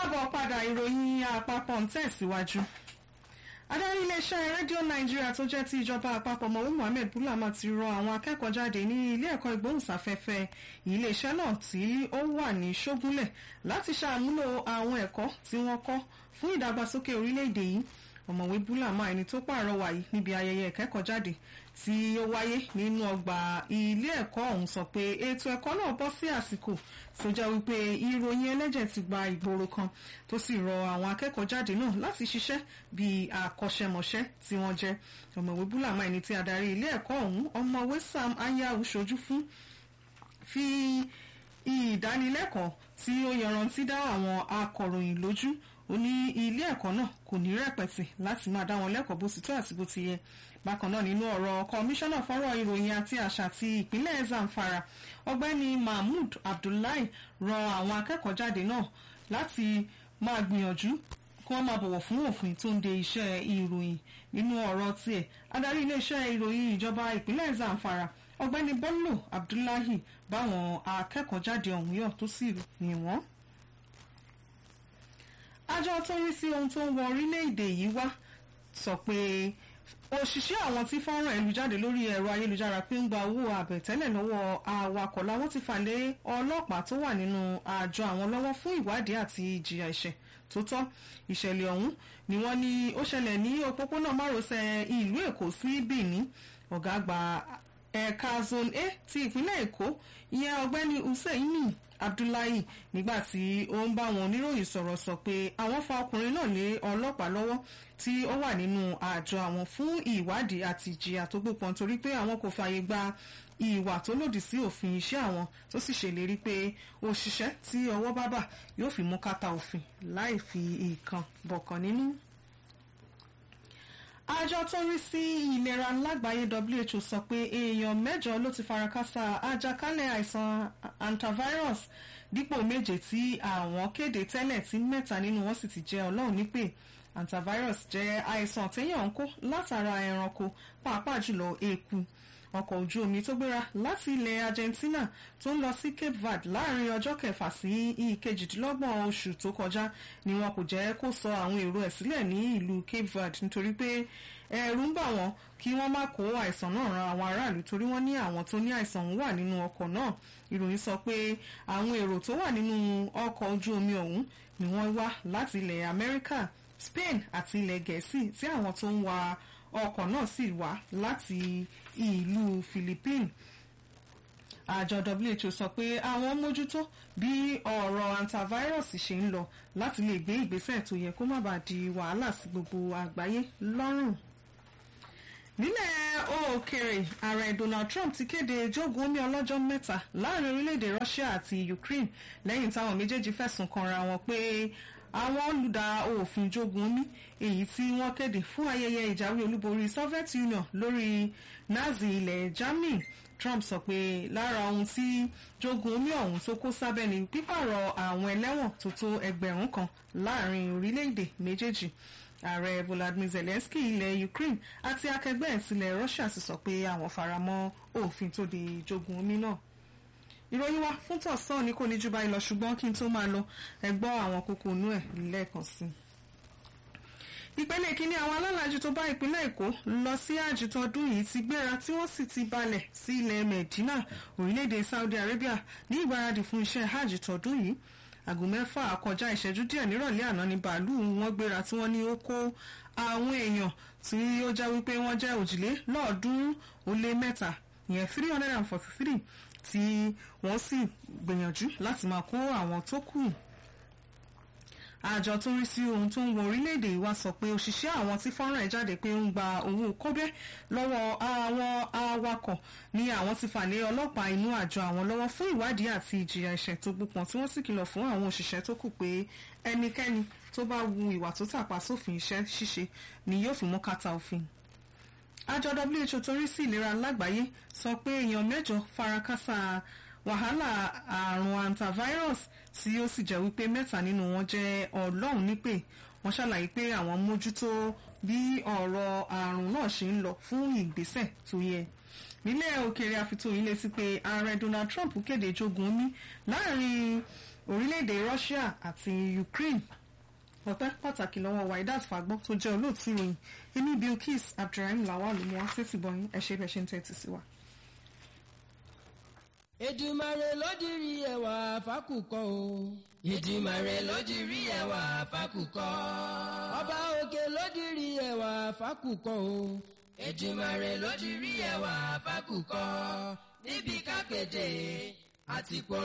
káàbọ̀ padà ìròyìn àpapọ̀ ń tẹ̀síwájú. adarí iléeṣẹ́ rédíò nàìjíríà tó jẹ́ ti ìjọba àpapọ̀ mọ̀wé mohammed bulama ti rọ àwọn akẹ́kọ̀ọ́ jáde ní ilé ẹ̀kọ́ ìgbóhùnsáfẹ́fẹ́ iléeṣẹ́ náà tí ó wà ní ṣógúnlẹ̀ láti ṣàmúlò àwọn ẹ̀kọ́ tí wọ́n kọ́ fún ìdàgbàsókè orílẹ̀-èdè yìí ọ̀mọ̀wé búlàmà ẹni tó pààrọwà yìí níbi ayẹyẹ ìkẹ́kọ̀ọ́ jáde tí ó wáyé nínú ọgbà ilé ẹ̀kọ́ ọ̀hún sọ pé ètò ẹ̀kọ́ náà bọ́ sí àsìkò tó jẹ́ wípé ìròyìn ẹlẹ́jẹ̀ ti gba ìgboro kan tó sì rọ àwọn akẹ́kọ̀ọ́ jáde náà láti ṣiṣẹ́ bíi àkọ́ṣẹ́mọṣẹ́ tí wọ́n jẹ́ ọ̀mọ̀wé búlàmà ẹni tí adarí ilé ẹ̀kọ́ ọ̀hún ọ̀mọ̀wé sam ayahu ṣojú fún fi ìdánilẹ́kọ̀ọ́ tí ó yanrantí dá àwọn akọ̀ròyìn lójú ó ní ilé ẹ̀kọ́ náà kò ní rẹ̀pẹ̀tì láti máa dá wọn lẹ́kọ̀ọ́ bó ti tó àti bó ti yẹ bákan náà nínú ọ̀rọ̀ kọmíṣánná fọ́rọ̀ ìròyìn àti àṣà ti ìpínlẹ̀ zamfara ọgbẹ́ni mahmood abdullahi rọ àwọn akẹ́kọ̀ọ́ jáde náà láti máa gbìyànjú kí wọ́n máa bọ̀wọ̀ fún òfin tó ń de iṣẹ́ ìròyìn nínú ọ̀rọ̀ tiẹ̀ adarí iléeṣẹ́ ìròyìn ìjọba ìpínlẹ̀ zamfara ọgbẹ́ni bello abdullahi báwọn akẹ́kọ̀ọ́ jáde ọ̀hún yọ̀ tó sì yìn wọ́n àjọ tó ń rí sí ohun tó ń wọ orílẹ̀-èdè yìí wá sọ pé òṣìṣẹ́ àwọn tí fọ́nrán ìlú jáde lórí ẹ̀rọ ayélujára pé ń gba owó àbẹ̀tẹ́lẹ̀ lọ́wọ́ awakọ̀ làwọn ti fà lé ọlọ́pàá tó wà nínú àjọ àwọn lọ́wọ́ fún ìwádìí àti ìjìyà ẹ̀ṣẹ̀ tó tọ́ ìṣẹ̀lẹ̀ ọ̀hún ni wọ́n ní ó ṣẹlẹ̀ ní òpópónà márosẹ̀ ìlú èkó sí benin ọ̀gá àgbà ẹ̀ka zone a ti ìpínlẹ̀ èkó ìyẹn ọ̀gbẹ́ni husseini abdullahi nígbà tí ó ń bá wọn oníròyìn sọ̀rọ̀ sọ pé àwọn fa ọkùnrin náà lé ọlọ́pàá lọ́wọ́ tí ó wà nínú àjọ àwọn fún ìwádìí àti ìjìyà tó gbópọn torí pé àwọn kò fààyè gba ìwà tó lòdì sí òfin iṣẹ́ àwọn tó sì ṣèlérí pé òṣìṣẹ́ tí ọwọ́ bá bà yóò fi mú kàtà òfin láì fi ìkan bọ̀kan nínú àjọ tó ń rí sí ìlera lágbàáyé who sọ pé èèyàn mẹ́jọ ló ti farakásá àjàkálẹ̀ àìsàn antivirus dípò méje tí àwọn kéde tẹ́lẹ̀ tí mẹ́ta nínú wọn sì ti jẹ́ ọlọ́run nípè antivirus jẹ́ àìsàn téèyàn ń kó látara ẹranko pàápàá jùlọ eku ọkọ̀ ojú omi tó gbéra láti ilẹ̀ Argentina tó ń lọ sí Cape Verde láàrin ọjọ́ kẹfà sí ìkejìdínlọ́gbọ̀n oṣù tó kọjá ni wọn kò jẹ́ kó sọ àwọn èrò ẹ̀ sílẹ̀ ní ìlú Cape Verde nítorí pé ẹ̀rù ń bà wọ́n kí wọ́n má kó àìsàn náà ran àwọn aráàlú torí wọ́n ní àwọn tó ní àìsàn ọ̀hún wà nínú ọkọ̀ náà ìròyìn sọ pé àwọn èrò tó wà nínú ọkọ̀ ojú omi ọ̀hún ni wọ́n wá láti ilẹ̀ Amẹ́ríkà Spain àti ilẹ̀ Gẹ̀ẹ́sì tí àwọn tó ń wa ọkọ̀ náà sì wá láti ìlú Philippines àjọ WHO sọ pé àwọn mójútó bí ọ̀rọ̀ antivirus ṣe ń lọ láti lè gbé ìgbésẹ̀ tó yẹ kó má bàa di wàhálà sí gbogbo àgbáyé lọ́rùn nílẹ̀ òkèèrè ààrẹ Donald Trump ti kéde jogun omi ọlọ́jọ́ mẹ́ta láàrin orílẹ̀-èdè Russia àti Ukraine lẹ́yìn táwọn méjèèjì fẹ̀sùn kanra wọn pé àwọn olùdá òfin jogun omi èyí tí wọ́n kéde fún ayẹyẹ ìjáwé olúborí Soviet Union lórí Nazi ilẹ̀ Germany Trump sọ pé lára ohun tí jogun omi ọ̀hún tó kó sábẹ́ ni pípààrọ̀ àwọn ẹlẹ́wọ̀n tó tó ẹgbẹ̀rún kan láàrin orílẹ̀-èdè méjèèjì ààrẹ Volodymyr Zelensky ilẹ̀ Ukraine àti akẹgbẹ́ ẹ̀ tilẹ̀ Russia sì sọ pé àwọn faramọ́ òfin tó de jogun omi náà ìròyìn wa fún tọ̀sán ni kò ní jù báyìí lọ ṣùgbọ́n kí n tó máa lọ ẹ gbọ́ àwọn kókó inú ẹ̀ lẹ́ẹ̀kan sí i. ìpele kínní àwọn alálàájú tó bá ìpínlẹ̀ èkó lọ sí àjì tọdún yìí ti gbéra tí wọ́n sì ti balẹ̀ sí ilẹ̀ medina orílẹ̀-èdè saudi arabia ní ìgbáradì fún iṣẹ́ hajj tọdún yìí aago mẹ́fà kọjá ìṣẹ́jú díẹ̀ nírọ̀lẹ́ àná ni bàálù wọn gbéra tí wọ́n ní ó kó àwọn èèyàn tí ó já wípé wọ́n jẹ́ òjìlélọ́ọ̀ọ́dúnrún ó lé mẹ́ta ìyẹn three hundred and forty three tí wọ́n sì gbìyànjú láti máa kó àwọn tó kù àjọ tó ń rí sí ohun tó ń wọ orílẹ̀-èdè wa sọ pé òṣìṣẹ́ àwọn tí fọ́nrán ẹ̀ jáde pé ń gba owó kọ́bẹ́ lọ́wọ́ àwọn awakọ̀ ni àwọn ti fà lé ọlọ́pàá inú àjọ àwọn lọ́wọ́ fún ìwádìí àti ìjìyà ẹ̀ṣẹ̀ tó gbópọn tí wọ́n sì kìlọ̀ fún àwọn òṣìṣẹ́ tó kù pé ẹnikẹ́ni tó bá wu ìwà tó tàpá sófin iṣẹ́ ṣíṣe ni yóò fi mú kàtà òfin àjọ WHO tó rí sí ìlera lágbàáyé sọ pé èèyàn mẹ́jọ farakásá wàhálà àrùn antivirus tí ó sì jẹ́ wípé mẹ́ta nínú wọn jẹ́ ọlọ́run nípè wọ́n ṣàlàyé pé àwọn mójútó bí ọ̀rọ̀ àrùn náà ṣe ń lọ fún ìgbésẹ̀ tó yẹ nílẹ̀ òkèèrè àfitóyin létí pé ààrẹ Donald Trump kéde jogun omi láàrin orílẹ̀-èdè Russia àti Ukraine ọpẹ́ pàtàkì lọ́wọ́ waidat fagbọ́ tó jẹ́ olóòtú ìròyìn èmi bilkis abdulrahim lawal ló mú wá sétí bọyìn ẹ ṣe bẹ́ẹ̀ ṣe ń tẹ́tí sí wa. Èdùmàrè ló dirí ẹwà fákùkọ o. Èdùmàrè ló dirí ẹwà fákùkọ. Ọba òkè ló dirí ẹwà fákùkọ o. Èdùmàrè ló dirí ẹwà fákùkọ. Níbi kápẹ́dé àti pọ̀.